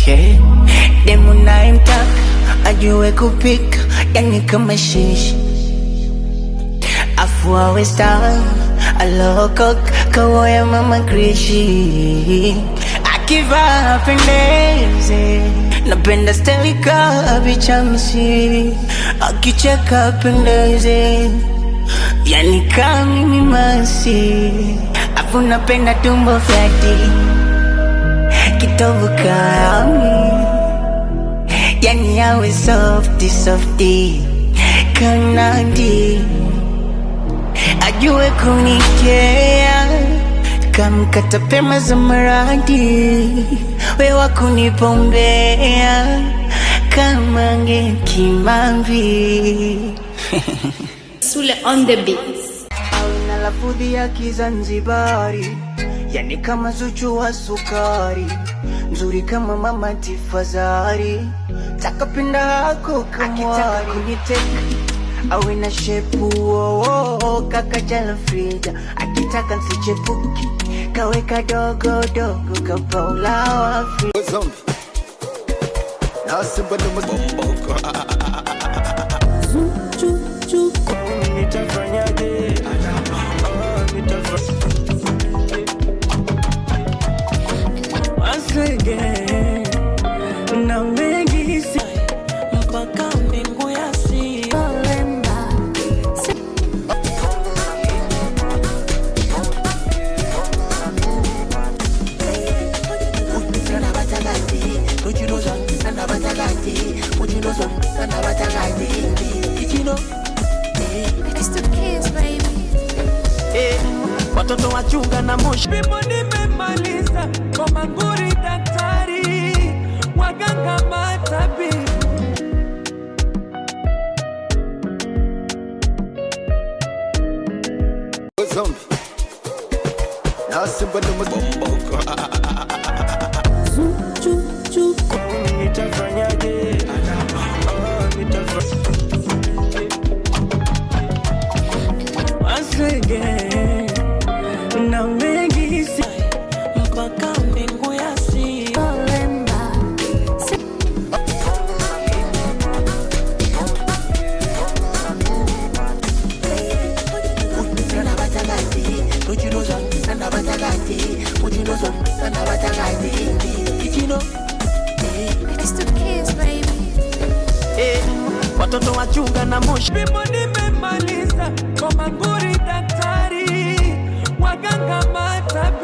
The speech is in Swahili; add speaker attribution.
Speaker 1: okay. Demu nayemtaka ajue kupika, yani kama shishi, afu awe star alokok kawoya mama krishi, akivaa apendeze, napenda steli kabichamsi, akicheka apendeze, yani kama mimi masi, afu napenda tumbo flati kitovu kami yani yawe softi softi kanadi ajue kunikea kamkata pema za maradi wewa kunipombea kama nge kimambi
Speaker 2: Sule on the beats.
Speaker 1: na lafudhi ya Kizanzibari, yani kama Zuchu wa sukari, nzuri kama mama Tifazari, takapenda hako kamwari, kuniteka awe na shepu oh, oh, oh, kaka jala Frida, akitaka nsichepuki kaweka dogo dogo kapaula wa Afrika.
Speaker 3: Zombie. Now simba no bombo.
Speaker 1: Nitafanyaje? Ah, nitafa- Once again, na mengi si mpaka mbingu ya si
Speaker 4: It's the kids, baby.
Speaker 1: eh, watoto wachunga na moshi
Speaker 5: Vipimo nimemaliza kwa manguri daktari waganga matabibu
Speaker 3: Zombie. Now simba no bombo.
Speaker 1: nitafanyaje? Ah, nitafa- Once again, na mengi si mpaka mbingu ya si
Speaker 4: It's the kids, baby.
Speaker 1: eh, watoto wachunga na moshi
Speaker 5: Vipimo nimemaliza kwa manguri daktari waganga matabibu